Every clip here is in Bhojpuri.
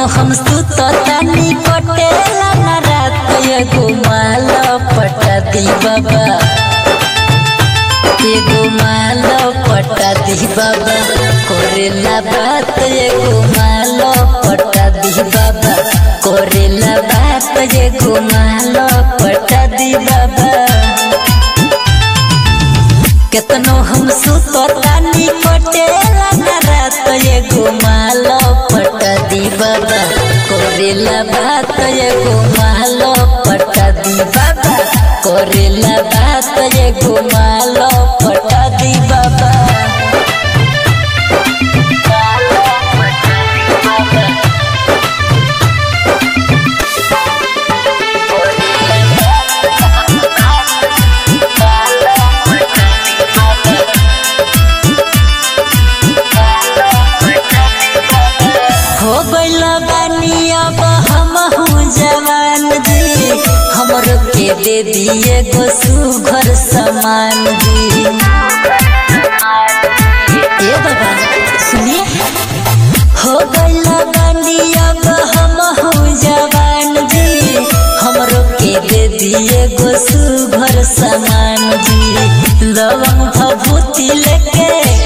हम सुततानी कटेला ना रात एगो माल पटा दी बाबा एगो माल पटा दी बाबा करेला बात एगो माल पटा दी बाबा करेला बात एगो माल पटा दी बाबा केतनो हम सुततानी कटेला ना रात एगो माल पटा दी बाबा करेला बात एगो माल पटा दी बाबा करेला बात एगो माल पटा दी बाबा हो गइल बानी अब हमहू जवान जी हमरो के दे दिए गो सुघर समान जी ए बाबा सुनिए हो गइल बानी अब हमहू जवान जी हमरो के दे दिए गो सुघर समान जी लवंग भभूति लेके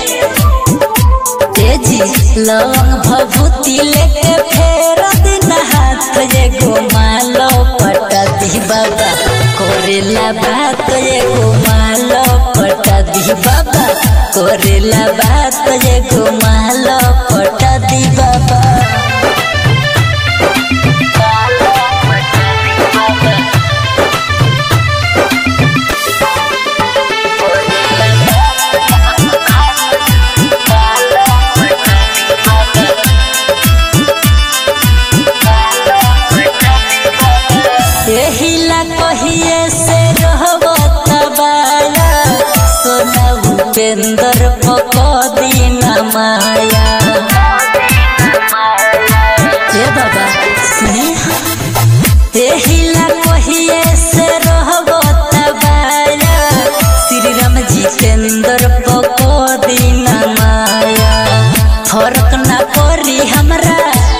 तेजी लवंग भभूति लेके फेर दिन हाथ एगो मालो पटा दी बाबा करेला बात एगो मालो पटा दी बाबा करेला बात एगो मालो पटा दी बाबा एहिला कहिए से रहबो तबाया सोना उपेंद्र पकदी न माया ए बाबा सुनी एहिला कहिए से रहबो तबाया श्री राम जितेंद्र पकदी न माया फर्क ना पड़ी हमरा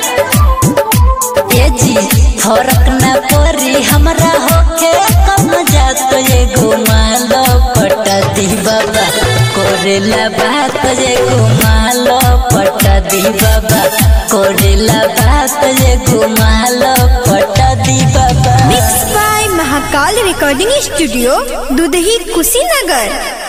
ए जी फरक न परी हमरा होके कम जात एगो माल पटा दी बाबा करेला बात एगो माल पटा दी बाबा करेला बात एगो माल पटा दी बाबा mix by Mahakal recording studio Dudhahi Kushinagar